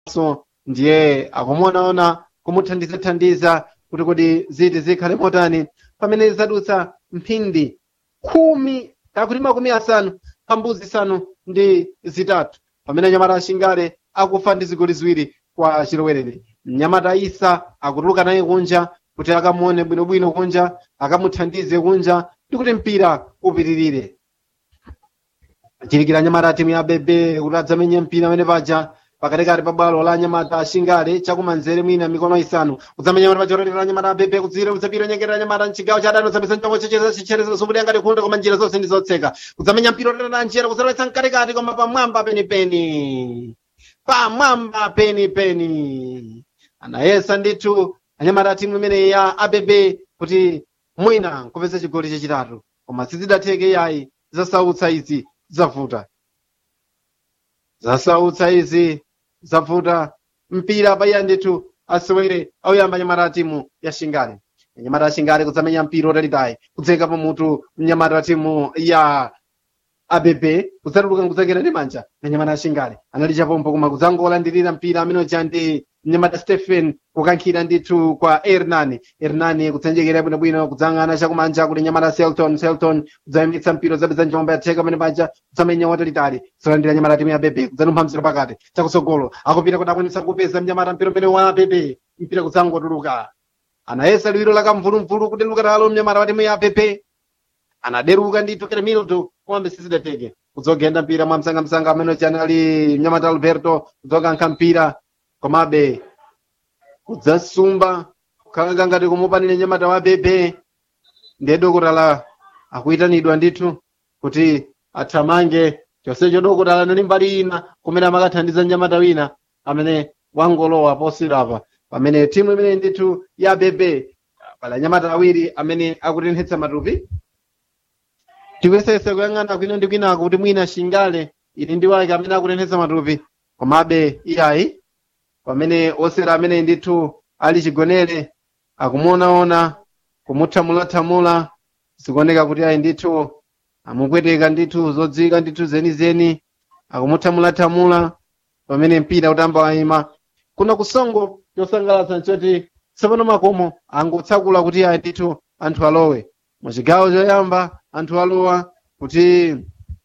so ndiye akumuonaona kumuthandizathandiza kuti kodi ziti zikhale motani pamene zadutsa mphindi khumi kakuti makumi asanu pambuzi isanu ndi zitatu pamene anyamata ashingale akufa ndi zigoli ziwiri kwa chilowerere mnyamata isa akutuluka naye kunja kuti akamuone bwinobwino kunja akamuthandize kunja ndi kuti mpira upitirire achilikira anyamata a timu ya bebe kuti adzamenye mpira amene paja pakatikati pa bwalo la anyamata ashingale chakumanzere mwina mikono isanu kudzamenya anyamata pachorotera anyamata a bebe kudzire kudzapira nyengerera anyamata mchigawo cha adani udzapisa mchongo checherezo somuti ngati khunda koma njira zonse ndi zotseka kudzamenya mpira otera njira kudzalowetsa mkatikati koma pamwamba penipeni pamwamba penipeni anayesa ndithu anyamata a timu imeneyi ya abb kuti mwina kupeza chigoli chachitatu koma sizidatheke yayi zasautsa izi zavuta zasautsa izi zavuta mpira paiya ndithu asewere auyamba anyamata a timu ya shingale anyamata a shingale kudzamenya mpira otalitali kudzeka pamutu mnyamata wa timu ya abb kudzatuluka kudzakera ndi manja anyamata a shingale anali chapompo koma kudzangolandirira mpira amene uja ndi mnyamata stephen kukankhira ndithu kwa hernani hernani kutsenjekera bwinobwino kudzang'ana chakumanja kuti nyamata selton selton kudzayimitsa mpira zapeza njomba yatheka pamene paja kudzamenya watalitali kuzalandira nyamata timu ya bebe kudzanumpha mziro pakati chakutsogolo akupita kuti akwanitsa kupeza mnyamata mpira umene wa bebe mpira kudzangotuluka anayesa liwiro la kamvulumvulu kutuluka talo mnyamata wa timu ya bebe anaderuka ndithu kere minutu kombe sizidateke kudzogenda mpira mwa msangamsanga amene chanali mnyamata alberto kudzokankha mpira komabe kudzasumba kukhalanga ngati kumupanira nyamata wa bebe ndiye dokotala akuyitanidwa ndithu kuti athamange chonsecho dokotala nali mbali ina kumene amakathandiza nyamata wina amene wangolowa posirapa pamene timu imene ndithu ya bebe pala nyamata awiri amene akutenthetsa matupi tikuyesesa kuyang'ana kwino ndi kwinako kuti mwina shingale ili ndi wake amene akutenthetsa matupi komabe iyayi pamene osera amene ndithu ali chigonere akumuonaona kumuthamulathamula zikuoneka kuti ayi ndithu amupweteka ndithu zodziwika ndithu zenizeni akumuthamulathamula pamene mpira utamba wayima kuna kusongo chosangalatsa nchoti tsopano makomo angotsakula kuti ayi ndithu anthu alowe muchigawo choyamba anthu alowa kuti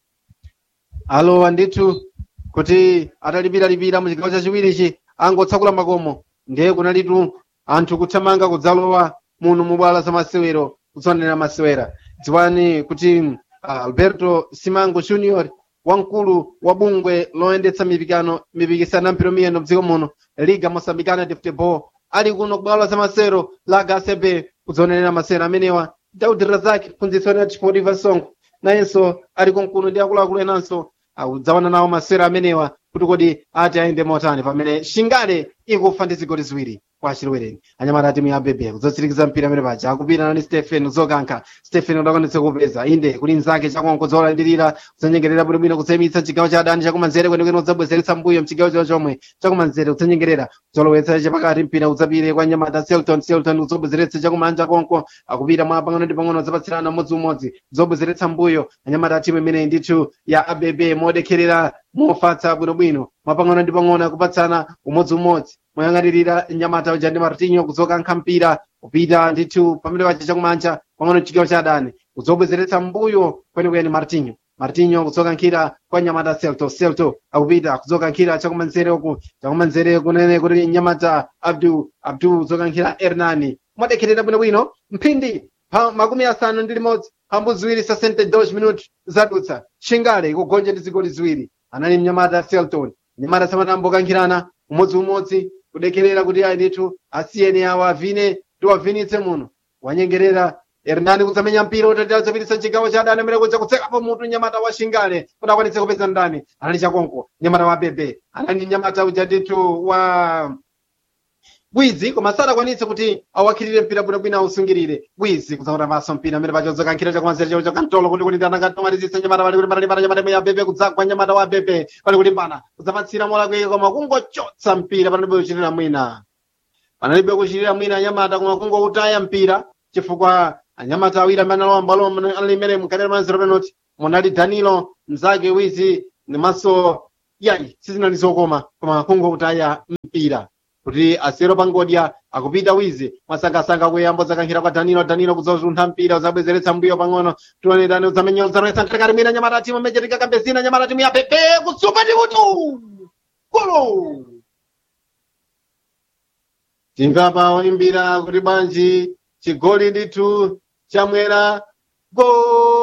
alowa ndithu kuti atalipiralipira muchigawo chachiwirichi angotsakula makomo ndiye kunalitu anthu kuthamanga kudzalowa muno mubwala za masewero kudzonera masewera dziwani kuti uh, alberto simango junior wamkulu wa bungwe loyendetsa mipikano mipikisano mpiro miyendo mdziko muno liga mosambikana de futebol ali kuno kubwala za masewero la gacb kudzonera masewero amenewa daudi razaki mphunzitsi wa chipotiva songo nayenso ali konkuno ndi akuluakulu enanso akudzawana nawo masewero amenewa kuti kodi ati ayende motani pamene shingale ikufa ndi zigoli ziwiri kwa chilowereni anyamata timu ya bebe kuzotsirikiza mpira amene paja akupita nani stephen zokankha stephen udakwanitsa kupeza inde kuli nzake chakonko zolandirira kudzanyengerera bwinobwino kudzayimitsa chigawo cha adani chakumanzere kwenikweni kudzabwezeretsa mbuyo mchigawo chawo chomwe chakumanzere kudzanyengerera kudzolowetsa chapakati mpira udzapite kwa nyamata selton selton kudzobwezeretsa chakumanja konko akupita mwa pang'ono ndi pang'ono zapatsirana umodziumodzi kudzobwezeretsa mbuyo anyamata timu imene ndithu ya abebe modekherera mofatsa bwinobwino mwapang'ono ndi pang'ono akupatsana umodziumodzi moyang'anirira nyamata uja ndi martinho kudzokankha mpira kupita ndithu pamene paja chakumanja pang'ono chigawo cha adani kudzobwezeretsa mbuyo kwenikweni martinho martinho kudzokankhira kwa nyamata celto celto akupita kudzokankhira chakumanzere uku chakumanzere kunene kuti nyamata abdu abdu kudzokankhira hernani modekherera bwinobwino mphindi pa makumi asanu ndi limodzi pambu ziwiri 62 minuti zadutsa shingale kugonja ndi zigoli ziwiri anali mnyamata selton nyamata samatambokankhirana umodziumodzi kudekherera kuti ayi ndithu asiyeni awa avine tiwavinitse muno wanyengerera hernani kudzamenya mpira utatira zapititsa chigawo cha adani amene kuja kutsekapo mutu nyamata wa shingale kuti akwanitse kupeza ndani anali chakonko nyamata wa bebe anali nyamata uja ndithu wa bwizi koma sadakwanitse kuti awakhirire mpira bwinobwino ausungirire bwizi kudzakuta paso mpira amene pachodzokankhira chakumanzere chawo chakantolo kuti kuti ndanakamalizitsa nyamata pali kulimbana limbana nyamata ya bebe kudzagwa nyamata wa bebe pali kulimbana kudzapatsira mola kweke koma kungochotsa mpira panalibe kuchitira mwina panalibe kuchitira mwina anyamata koma kungoutaya mpira chifukwa anyamata awiri amene alowa mbalo ali imene mkatera manzero penalty munali danilo mzake wizi ndimanso yayi sizinali zokoma koma kungo kutaya mpira kuti asero pangodya akupita wizi mwasangasanga kuyamba zakankhira kwa danilo danilo kudzozuntha mpira uzabwezeretsa mbuyo pang'ono tione dani uzamenya uzaroesa mkatikati mwina nyamata timu mejetika kambezina nyamata timu ya pepe kusupa ndi mutu golo tingapa oyimbira kuti bwanji chigoli ndithu chamwera gol